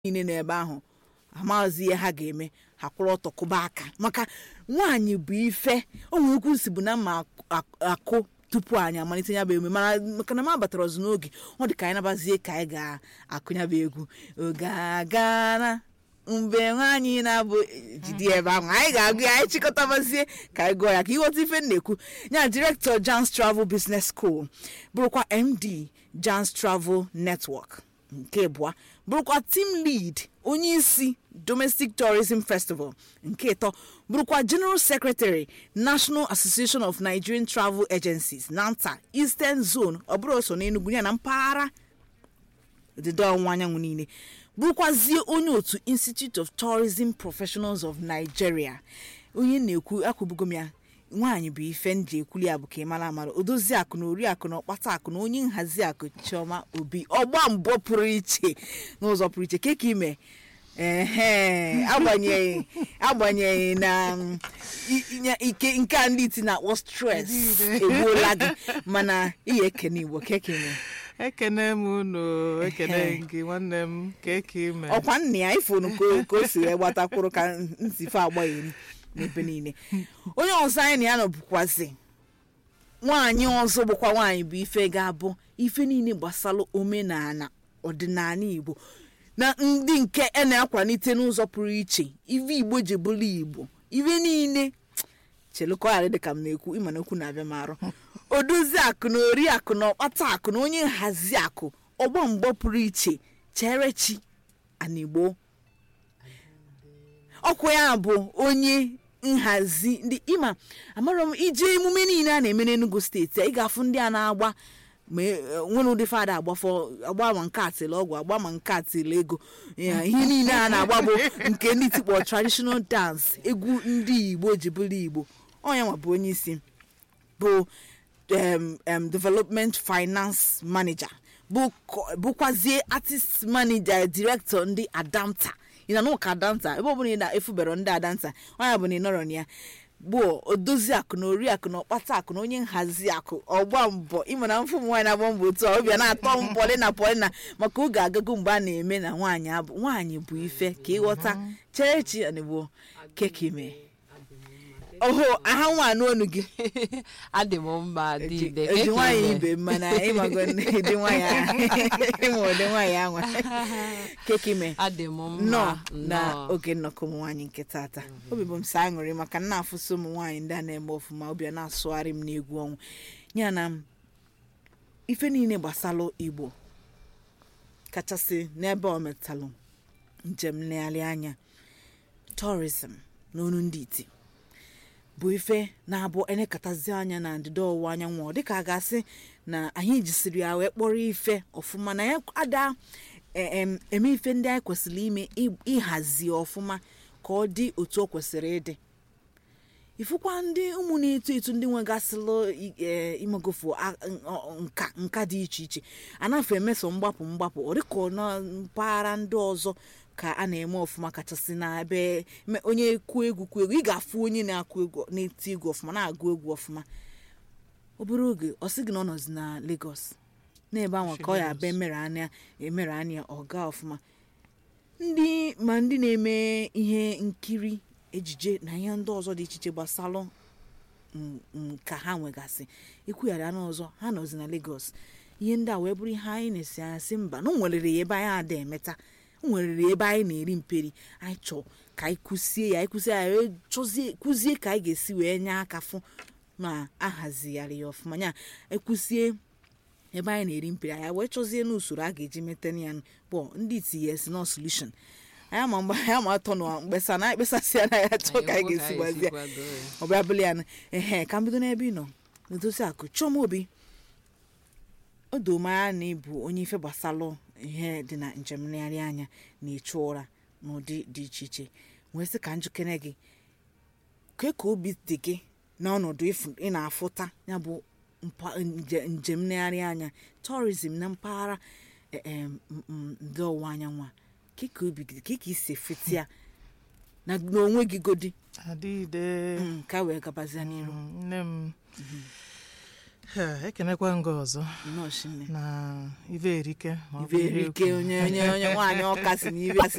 niile nọ ebe ahụ amaghịzi ihe ha ga-eme ha kwụrụ ọtọ kụba aka maka nwaanyị bụ ife o nwere ukwu nsi bụ na mma akụ tupu anyị amalite ya bụ emume mana maka na m abatara ọzọ n'oge ọ dị ka anyị nabazie ka anyị ga-akụ ya bụ egwu oge agana mgbe nwaanyị na-abụ jide ebe ahụ anyị ga-agụ ya anyị chịkọtabazie ka anyị gụọ ya ka ịghọta ife m na-ekwu ya direktọ Jans Travel Business School bụrụkwa MD Jans Travel Network nke abụọ bụrụkwa team lead onye isi domestic tourism festival nke ịtọ bụrụkwa general secretary national association of nigerian travel agencies nanta eastern zone ọ bụrụ so n'enugwu ya na mpaghara ọdịda ọwụwa anyanwụ niile bụrụkwazie onye otu institute of tourism professionals of nigeria onye na-ekwu akwụbugo m ya nwaanyị bụ ife nji ekwuli ya bụ ka ị mara amara odozi akụ na ori akụ na ọkpata akụ na onye nhazi akụ chioma obi ọgba mbọ pụrụ iche n'ụzọ pụrụ iche ke ka ime ehe agbanyeghị agbanyeghị na mm, i- i- ike nke a ndị iti na-akpọ stres egbuola gị mana ihe ekene igbo keke ime ekene m unu ekene gị nwanne m ka eke ime ọkwa nna ya ifonu ka ka o si wee gbatakwuru ka nsife agbaghị n'ebe niile onye ọzọ anyị na ya nọ bụkwazi nwaanyị ọzọ bụkwa nwaanyị bụ ife ga-abụ ife niile gbasara omenala ọdịnala igbo na ndị nke a na-akwalite n'ụzọ pụrụ iche ife igbo ji bụrụ igbo ife niile chelụkọgharị dị ka m na-ekwu ịma na okwu na-abịa m arụ odozi akụ na ori akụ na ọkpata akụ na onye nhazi akụ ọgbọ mgbọ pụrụ iche chere chi anigbo ọkwa ya bụ onye nhazi ndị ịma amara m ije emume niile a na-eme n'Enugu steeti ị ga-afụ ndị a na-agba ma e- nwere ụdị fada agbafọ agba ma nke atịla ọgwụ agba ma nke atịla ego Ya, ihe niile a na-agba bụ nke ndị tikpọ traditional dance egwu ndị igbo ji bụrụ igbo onye nwa bụ onye isi bụ um, um, development finance manager bụ ko- bụkwazie artist manager director ndị adanta ị na n'ụka adanta ebe ọbụla ị na-efubere ndị adanta onye bụ na ị nọrọ na ya bụ odozi akụ na ori akụ na ọkpata akụ na onye nhazi akụ ọgba mbọ ịma na mfụ nwaanyị na-agba mbọ otu a ọbịa na-atọ m pọlịna pọlịna maka oge agago mgbe a na-eme na nwaanyị abụ nwaanyị bụ ife ka ịghọta cherechi anigbo kekime oho aha nwaanyị onu gị adị m mma dide eji nwaanyị ibe m mana ịmago dị nwaanyị ahụ ịma ụdị nwaanyị anwa kekime adị m nnọọ mma na nnọọ. oge nnọkọ ụmụ nwaanyị nke tata obi bụ m sa aṅụrị maka na afụsị ụmụ nwaanyị ndị a na-eme ọfụma obi a na-asụgharị m n'egwu ọnwụ ya na m ife niile gbasalụ igbo kachasị n'ebe ọ metalụ njem nlegharị anya tourism n'onu ndị iti bụ ife na-abụ elekọtazi anya na ndịda ọwụwa anyanwụ ọ dịka a ga-asị na anyị jisiri ya wee kpọrọ ife ọfụma na ya ada e- em, eme ife ndị anyị kwesịrị ime ị- ịhazi ọfụma ka ọ dị otu o kwesịrị ịdị ifụkwa ndị ụmụ na-eto eto ndị nwegasịlụ i- e, imegofu a- ọ- nka nka dị iche iche anafe emeso mgbapụ mgbapụ ọ dịka na mpaghara ndị ọzọ ka a na-eme ọfụma kachasị na ebe me- onye kwuo egwu kwuo egwu ị ga-afụ onye na-akụ egwu na-eti egwu ọfụma na-agụ egwu ọfụma obere oge ọ sị gị na ọ nọzi na Lagos n'ebe ahụ ka ọ ya abịa emere anya emere anya ọ gaa ọfụma ndị ma ndị na-eme ihe nkiri ejije na ihe ndị ọzọ dị iche iche gbasalụ m- m- ka ha nwegasị ekwughara n'ọzọ ha nọzi na Lagos ihe ndị a wee bụrụ ihe anyị na-esi anya sị mba na o nwerere ya ebe anyị ada emeta o nwerere ya ebe anyị na-eri mperi anyị chọọ ka anyị kụzie ya anyị kụzie ya wee chọzie kụzie ka anyị ga-esi wee nye aka fụ ma ahazigharị ya ọfụma ya ekwusie ebe anyị na-eri mperi anyị wee chọzie n'usoro a ga-eji mete ya bụ ndị itinye si nọ solution anyị ama mgbe anyị ama atọ na mkpesa na anyị kpesasịa na ya chọọ ka anyị ga-esi gbazie kwado ya. ọ bịa bụla ya na ehe ka m bido n'ebe ị nọ n'edozi akụ chioma obi o doo m anya na ịbụ onye ife gbasalụ ihe dị na njem nlegharị anya na-echu ụra n'ụdị dị iche iche wee sị ka njikere gị ke ka obi dị gị n'ọnọdụ ịfụ- ị na-afụta ya bụ mpa- nje- njem nlegharị anya tourism na mpaghara eh, em, m- m- ndị ọwụwa anyanwụ a ke ka obi gị dị ke ka isi efeti ya na n'onwe gị godi adịde Mm, ka wee gabazie n'iru Mm, nne m Ha, ekenekwa m gị ọzọ nnọọ shinne na ive erike ma ọ bụ ibe ihe erike ekwu. onye onye onye nwaanyị ọka si na ibe si